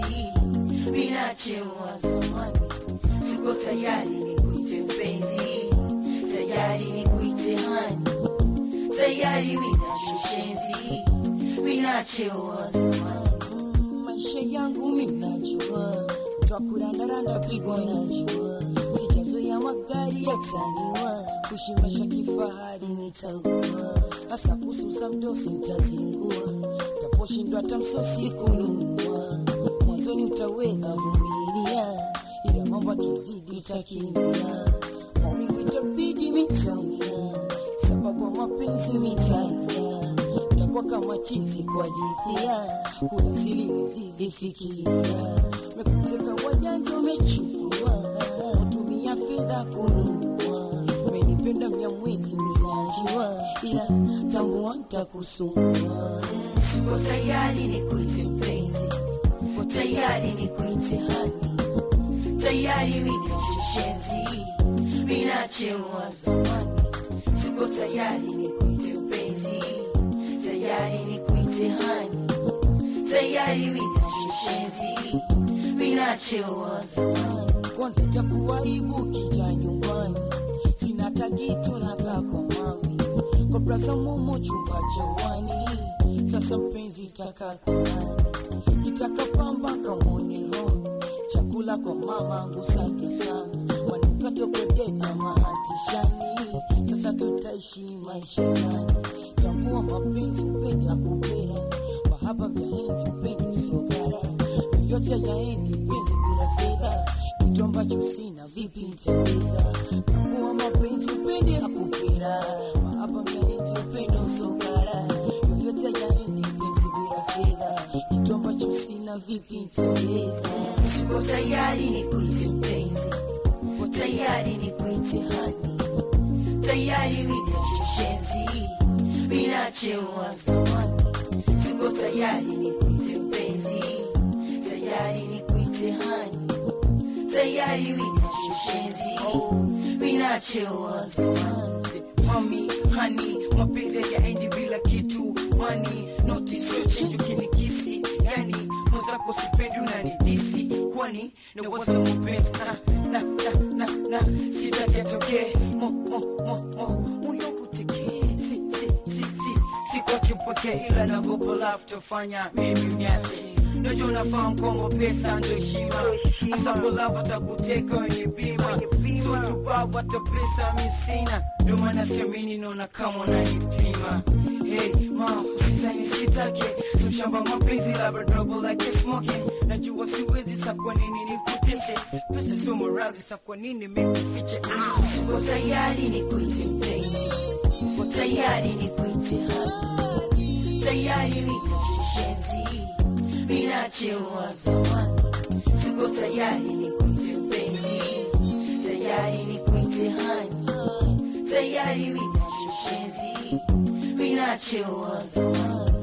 minachewa zamani siko tayari nikuite mpenzi tayari nikuite hani tayari minashoshenzi minachewa zamani Mm, maisha yangu minajua twakurandaranda pigwa najua sijazoya magari yataniwa kushimasha kifahari nitaugua hasa kususa mdosi ntazingua taposhindwa tamsosi kununua mwanzoni utaweza vumilia ila mambo akizidi utakimbia maumivu itabidi mitaumia sababu ya mapenzi mitalia takuwa kama chizi kwa jithia kuna sili mizizi fikiria mekuteka wajanja umechukua tumia fedha kununua menipenda mya mwezi ninajua ila tambua ntakusumbua siko tayari nikuite mpenzi Uko tayari nikuite hani tayari minashoshenzi minachewa zamani siko tayari nikuite mpenzi tayari nikuite hani tayari minashoshenzi minachewa zamani kwanza itakuwaibu kija nyumbani sina tagitu na kako mami kwa braza momo chumba chawani sasa mpenzi itakakunani itakapamba kamoneloni chakula kwa mama ngusake sana wanukatokodeka mahatishani sasa tutaishi maisha gani tambua mapenzi upende akupera mahaba vya henzi upende usogara yote yaendi penzi bila fedha kitu ambacho sina vipi nitaweza tambua mapenzi upende akupera mahaba vya henzi upende usogara yoyote yaendi penzi bila fedha kitu ambacho sina vipi nitaweza siko tayari nikuite mpenzi uko tayari nikuite hani tayari minashoshenzi minachewa zamani siko tayari nikuite mpenzi tayari nikuite hani tayari minashoshenzi minachewa zamani mami hani mapenzi yaendi bila kitu mani noti sio chenjo kinikisi yani mwenzako sipendi unanidisi kwani nawaza mapenzi na, na, na, na, na sitaki atokee mo, mo, mo, mo, moyo kutekee si, si, si, si, sikwache mpokee ila nagopa lafu tofanya mimi mniache Najua unafahamu kwamba pesa ndo heshima hasa bolavu atakuteka wenye bima so tubavu hata pesa misina ndo maana siamini naona kama unanipima hey ma usizani sitake simshamba mapenzi labda trouble like smoking najua siwezi sa kwa nini nikutese pesa sio marazi sa kwa nini mikufiche ah. uko tayari nikuite mpenzi uko tayari nikuite hani tayari minashoshenzi minachewa zamani siko tayari nikuite mpenzi tayari nikuite hani tayari minashoshenzi minachewa zamani